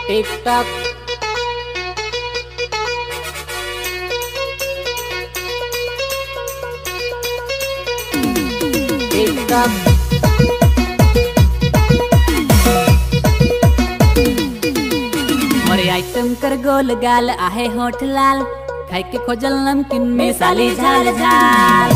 TikTok TikTok मोरे item कर गोल गाल आहे होठ लाल खाई के खोजल नमकीन में साली झाल झाल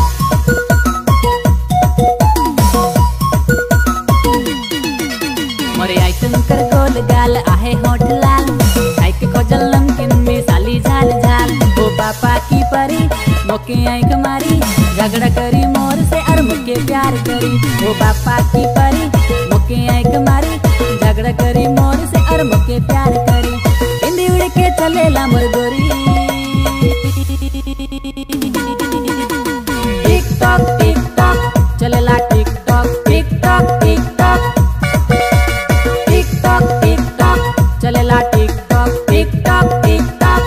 मोरे आइटम कर गोल गाल आहे होठ लाल खाई के खोजल नमकीन में साली झाल झाल ओ पापा की परी मोके आंख मारी झगड़ा करी मोर से और मुके प्यार करी ओ पापा की परी मोके आंख मारी झगड़ा करी मोर से और मुके प्यार करी हिंदी उड़ के चलेला मोर गोरी टिक टॉक टिक टॉक चलेला tick tock tick tock tick tock tick tock tick tock चलेला tick tock tick tock tick tock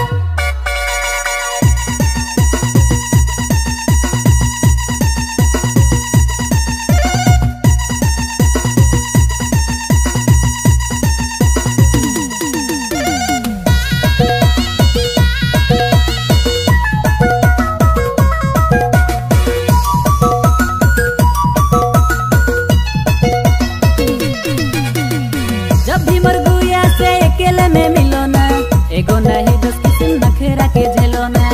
जब भी मरगुया से अकेले में मिलो ना एगो नहीं दस किस्म नखरा के झेलो ना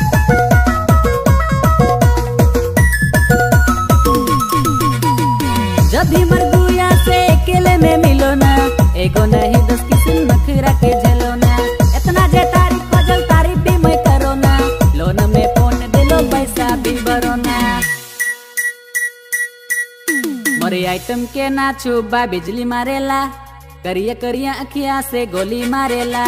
जब भी मरगुया से अकेले में मिलो ना एगो नहीं दस किस्म नखरा के झेलो ना इतना जे तारीफ खोजल तारीफ भी मैं करो ना लोन में फोन दिलो पैसा भी भरो ना मोरे आइटम के ना छुबा बिजली मारेला करिया करिया अखिया से गोली मारेला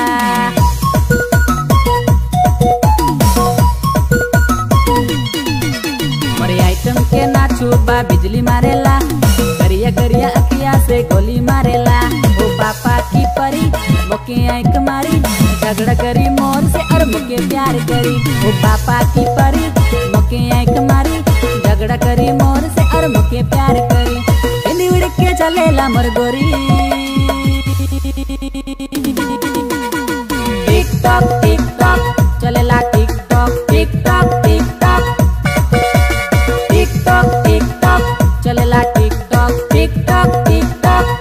मोरे आइटम के ना छुबा बिजली मारेला करिया करिया अखिया से गोली मारेला ओ पापा की परी मोके आंख मारी झगड़ा करी मोर से और मुके प्यार करी ओ पापा की परी मोके आंख मारी झगड़ा करी मोर से और मुके प्यार करी हिंदी उड़ के चलेला मोर गोरी टिक टॉक टिक टॉक चलेला tick tock tick tock tick tock tick tock tick tock चलेला tick tock tick tock tick tock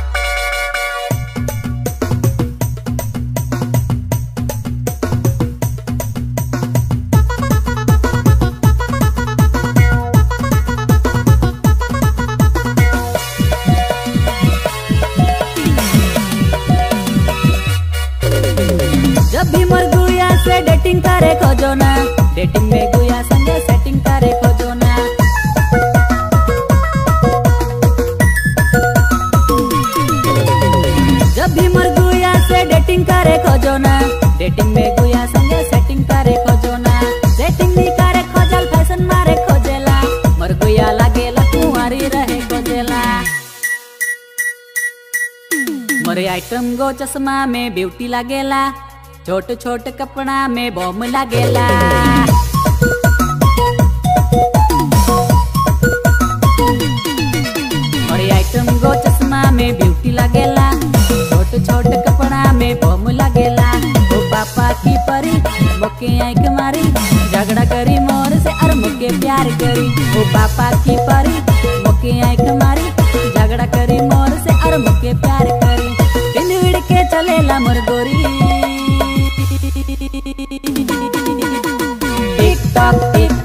जब भी मर गुया से डेटिंग करे खोजो ना डेटिंग में गुया संगे सेटिंग करे खोजो ना जब भी मर गुया से डेटिंग करे खोजो ना डेटिंग में गुया संगे सेटिंग करे खोजो ना सेटिंग नहीं करे खोजल फैशन मारे खोजेला मर गुया लागेला कुंवारी रहे खोजेला मोरे आइटम गो चश्मा में ब्यूटी लागेला छोट छोट कपड़ा में बॉम लागेला मोरे आइटम गो चश्मा में ब्यूटी लागेला छोट छोट कपड़ा में बॉम लागेला ओ पापा की परी मोके आंख मारी झगड़ा करी मोर से और मुके प्यार करी ओ पापा की परी मोके आंख मारी झगड़ा करी मोर से और मुके प्यार करी दिन उड़ के चलेला मोर गोरी टिक टॉक टिक